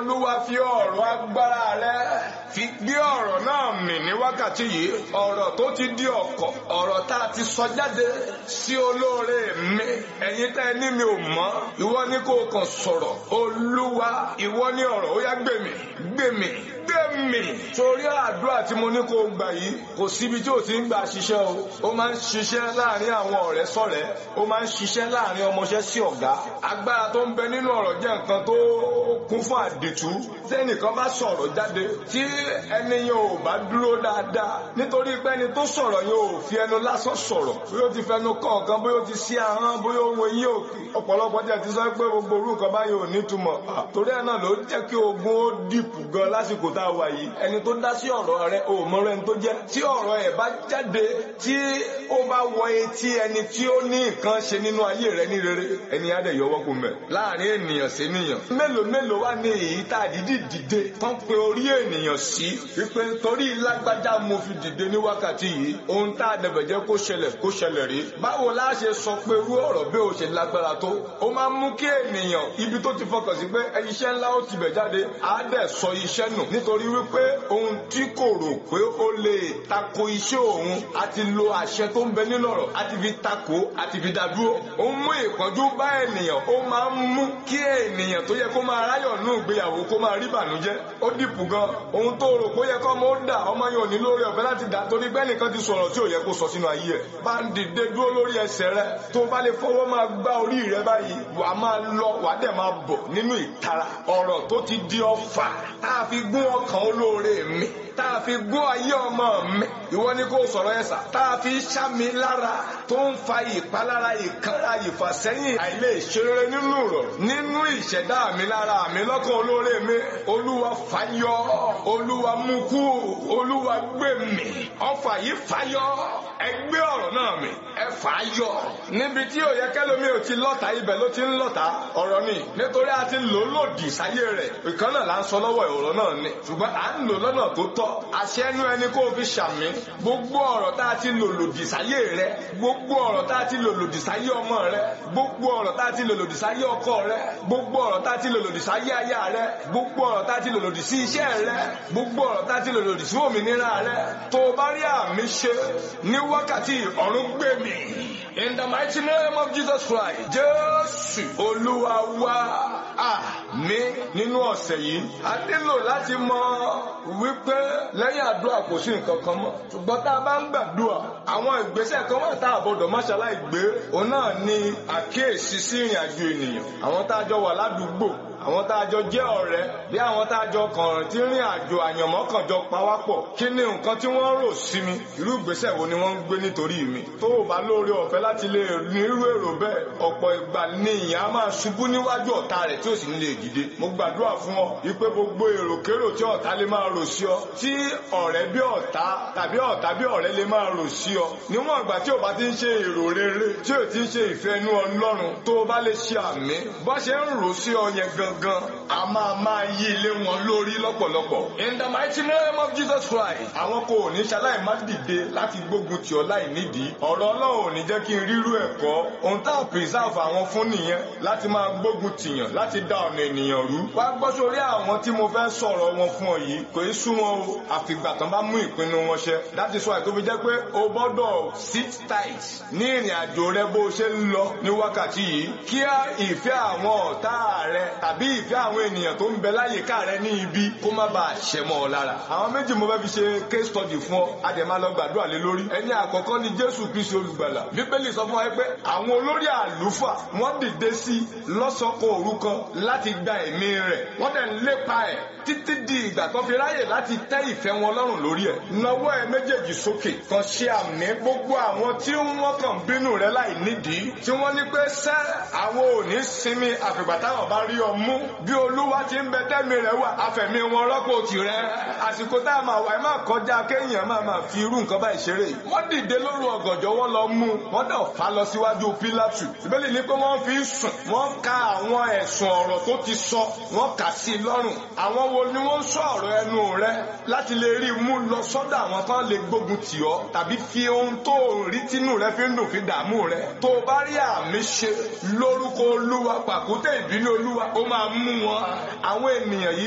olúwa fi ọ̀rọ̀ agbára rẹ fi gbé ọ̀rọ̀ náà mì ní wákàtí yìí ọ̀rọ̀ tó ti di ọ̀kọ̀ ọ̀rọ̀ tá a ti sọ jáde sí olóore mi ẹ̀yin tẹ́ ẹ ní mi ò mọ̀ ìwọ ni kò kàn sọ̀rọ̀ olúwa ìwọ ni ọ̀rọ̀ ó yá gbèmí gbèmí gbèmí torí àdúrà tí mo ní kó gbà yìí kò síbi tí ò ti ń gbà ṣiṣẹ́ o ó máa ń ṣiṣẹ́ láàrin àwọn ọ̀rẹ́ sọ̀rẹ́ ó máa ń ṣiṣẹ́ láàrin ọmọọṣẹ́ sí ọ̀gá agbára tó ń bẹ nínú ọ̀rọ̀ jẹ́ nǹkan tó kún fún àdìtú tẹ́nìkan bá sọ̀rọ̀ jáde tí ẹni yẹn ò bá dúró dáadáa nítorí pé ẹni tó sọ̀rọ̀ yẹn ò fi ẹnu lásán sọ̀rọ̀ bóyá ó ti fẹnu kọ̀ọ̀kan bóyá ó ti sí ahọ́n bóyá ohun eyín òkè ọ̀pọ̀lọpọ̀ jẹ́ ti sọ pé gbogbo orú nǹkan báyìí ò nítumọ̀ torí ẹ̀ náà ló jẹ́ kí ogun ó dìpù gan lásìkò tá a wà yìí ẹni tó dá sí ọ̀rọ̀ rẹ ò mọ ẹni tó jẹ́ tí ọ̀rọ̀ ẹ̀ bá jáde tí ó bá wọ etí ẹni tí ó ní nǹkan ṣe nínú ayé rẹ ní rere ẹni á dẹ̀ yọwọ́ kó mẹ́ láàrin ènìyàn sí ènìyàn mélòó mélòó wá ní èyí tá a dìdí dìde tán pé orí ènìyàn sí wípé torí lágbájá mo fi dìde ní wákàtí yìí ohun tá a dẹ̀bẹ̀ jẹ́ kó ṣẹlẹ̀ kó ṣẹlẹ̀ rí báwo la ṣe sọ pé irú ọ̀rọ̀ bí o ṣe lágbára tó ó máa ń mú kí ènìyàn ibi tó ti fọkàn sí pé iṣẹ́ ńlá ó ti bẹ̀ jáde á dẹ̀ sọ iṣẹ́ nù nítorí wípé ohun tí kò rò pé ó lè tako iṣẹ́ òun àti lo àṣẹ tó ń bẹ nínú ọ̀rọ̀ àti fi tako àti fi dádúró ó ń mú ìpọ́njú bá ènìyàn ó máa ń mú kí ènìyàn tó yẹ kó máa ráyọ̀ nù ìgbéyàwó kó máa rí ìbànújẹ́ ó dìpù gan ohun tó rò pé ó yẹ kó ọmọ ó dà ọmọ yẹn ò ní lórí ọ̀fẹ́ láti dà torí bẹ́ẹ̀ nìkan ti sọ̀rọ̀ tí ò yẹ kó sọ sínú ayé ẹ̀ bá ń dìde dúró lórí ẹsẹ̀ rẹ tó bá lè fọwọ́ máa gbá orí rẹ báyìí wàá máa lọ wàá dẹ̀ máa bọ̀ nínú ìtara ọ̀rọ̀ tó ti di ọfà tá a fi gún ọkàn olóore mi tá a fi gún ayé ọmọ mi ìwọ ni kò sọ̀rọ̀ ẹ̀ sà tá a fi ṣá mi lára tó ń fa ìpalára ìkanra ìfàsẹ́yìn àìlè ṣeré nínú rọ̀ nínú ìṣẹ̀dá mi lára mi lọ́kàn olóore mi olúwa fàyọ olúwa mú kú olúwa gbé mi ọfà yìí fàyọ ẹ gbé ọ̀rọ̀ náà mi ẹ fàyọ níbi tí ò yẹ kẹlòmí ò ti lọ́ta ibẹ̀ ló ti ń lọ́ta ọ̀rọ̀ ni nítorí a ti lò lòdì sáyé rẹ̀ ìkan náà là ń sọ lọ́wọ́ ọ̀rọ̀ náà ni ṣùgbọ́n à ń lò lọ́nà tó tọ́ àṣẹ ẹnu ẹni kó o fi ṣàmì gbogbo ọ̀rọ̀ tá a ti lò lòdì sáyé rẹ̀ gbogbo ọ̀rọ̀ tá a ti lò lòdì sáyé ọmọ rẹ̀ gbogbo ọ̀rọ̀ tá a ti lò lòdì sáyé ọkọ rẹ̀ gbogbo ọ̀rọ̀ tá a ti lò lòdì sáyé aya rẹ̀ gbogbo ọ̀rọ̀ tá a ti lò lòdì sí iṣẹ́ rẹ̀ gbogbo ọ̀rọ̀ tá a ti lò lòdì sí òmìnira rẹ̀ tó o bá rí àmì ṣe ní wákàtí ọ̀run gbé mi in the mighty name of Jesus Christ Jésù Olúwa wa àmì nínú ọ̀sẹ̀ yìí a nílò láti mọ wípé lẹ́yìn àdúrà kò sí nǹkan kan mọ́ ṣùgbọ́n tá a bá ń gbàdúrà àwọn ìgbésẹ̀ kan wà tá a gbọ́dọ̀ má ṣaláì gbé òun náà ni àkíyèsí sí ìrìn àjò ènìyàn àwọn tá a jọ wà ládùúgbò àwọn tá a jọ jẹ́ ọ̀rẹ́ bí àwọn tá a jọ kàn tí rìn àjò àyànmọ́ kan jọ pawápọ̀ kí ni nǹkan tí wọ́n rò sí mi irú ìgbésẹ̀ wo ni wọ́n ń gbé nítorí mi tó o bá lóore ọ̀fẹ́ láti lè ní irú èrò bẹ́ẹ̀ ọ̀pọ̀ ìgbà ni ìyẹn á máa ṣubú níwájú ọ̀tá rẹ̀ tí ò sì ní lè dìde mo gbàdúrà fún ọ wípé gbogbo èròkérò tí ọ̀tá lè máa rò sí ọ tí ọ̀rẹ́ bí ọ̀tá tàbí ọ̀tá bí ọ̀rẹ́ lè máa rò sí ọ níwọ̀n ìgbà tí o bá ti ń ṣe èrò rere tí o ti ń ṣe ìfẹ́ inú ọlọ́run tó o bá lè ṣe àmì bó ṣe ń rò sí ọ yẹn gangan a máa máa yí ilé wọn lórí lọ́pọ̀lọpọ̀. in the mighty name of Jesus Christ. àwọn kò ní ṣaláì má dìde láti gbógun tì ọ́ láì nídìí. ọ̀rọ̀ ọlọ́run ò ní jẹ́ kí n rírú ẹ̀kọ́. ohun tá a preserve àwọn fún nìyẹn láti máa gbógun tìyàn láti dá ọ̀nà ènìyàn rú. wá gbọ́ sórí àwọn tí mo fẹ́ sọ̀rọ̀ wọn fún ọ yìí kò í sú wọn o àfìgbà tán bá mú ìpinnu wọn ṣẹ. that is why tó fi jẹ́ pé o gbọ́dọ̀ sit tight ní ìrìn àjò rẹ bó o ṣe ń lọ ní wákàtí yìí kí ìfẹ́ àwọn ọ̀tá rẹ tàbí ìfẹ́ àwọn ènìyàn tó ń bẹ láyìíká rẹ ní ibi kó má bàa ṣẹ mọ́ ọ lára. àwọn méjì mo fẹ́ fi ṣe case study fún ọ àdèmá lọ gbàdúrà lé lórí. ẹni àkọ́kọ́ ni jésù kristi olùgbàlà. bíbélì sọ fún wa pé àwọn olórí àlùfà wọ́n dìde sí lọ́sọ̀kan òru kan láti gba ẹ̀mí rẹ̀ wọ́n dẹ̀ ń lépa ẹ̀ títí di ìgbà tó fi ráyè láti tẹ́ ìfẹ́ wọn lọ́rùn lórí ẹ̀. nawọ́ ẹ méjèèjì sókè kan ṣe àmì gbogbo àwọn tí wọ́n kàn bínú rẹ láì nídìí tí wọ́n ní pé sẹ́ àwọn ò ní sinmi àfìgbà táwọn bá rí ọ mú bí olúwa ti ń bẹ tẹ́mi rẹ̀ wà àfẹ̀mí wọn rọ́pò tirẹ̀ àsìkò tá a máa wà ẹ má kọjá kéèyàn máa máa fi irú nǹkan báyìí ṣeré wọ́n dìde lóru ọ̀gànjọ́ wọ́n lọ mú wọ́n dẹ̀ fà lọ síwájú pílátù ìbéèlì ní pé wọ́n fi sùn wọ́n ka àwọn ẹ̀sùn ọ̀rọ̀ tó ti sọ wọ́n kà sí i lọ́rùn àwọn wo ni wọ́n sọ ọ̀rọ̀ ẹnu rẹ láti lè rí mú lọ sọ́dọ̀ àwọn kan lè gbógun tì ọ́ tàbí fi ohun tó rí tínú rẹ fi ń dùn fi dààmú rẹ tó o bá rí àmì ṣe lórúkọ olúwa pàkúté ìbínú olúwa ó máa mú wọn àwọn ènìyàn yìí